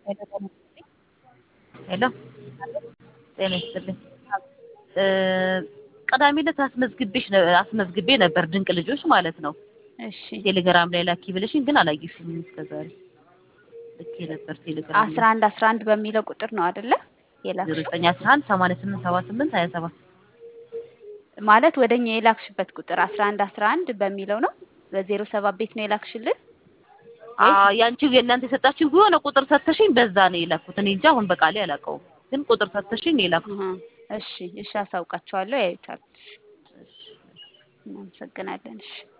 ሄሎ ጤና ይስጥልኝ። ቅዳሜ ዕለት አስመዝግቤሽ አስመዝግቤ ነበር ድንቅ ልጆች ማለት ነው። እሺ ቴሌግራም ላይ ላኪ ብለሽኝ ግን አላየሽኝም እስከዛሬ። ልኬ ነበር ቴሌግራም አስራ አንድ አስራ አንድ በሚለው ቁጥር ነው አይደለ ዜሮ የላክሽው? ዘጠኝ አስራ አንድ ሰማንያ ስምንት ሰባ ስምንት ሀያ ሰባት ማለት ወደኛ የላክሽበት ቁጥር አስራ አንድ አስራ አንድ በሚለው ነው በዜሮ ሰባት ቤት ነው የላክሽልን? ያንቺ የእናንተ የሰጣችሁ የሆነ ቁጥር ሰተሽኝ በዛ ነው የላኩት። እኔ እንጃ አሁን በቃሌ አላውቀውም፣ ግን ቁጥር ሰተሽኝ ነው የላኩት። አሃ፣ እሺ እሺ፣ አሳውቃቸዋለሁ፣ ያዩታል። እናመሰግናለን። እሺ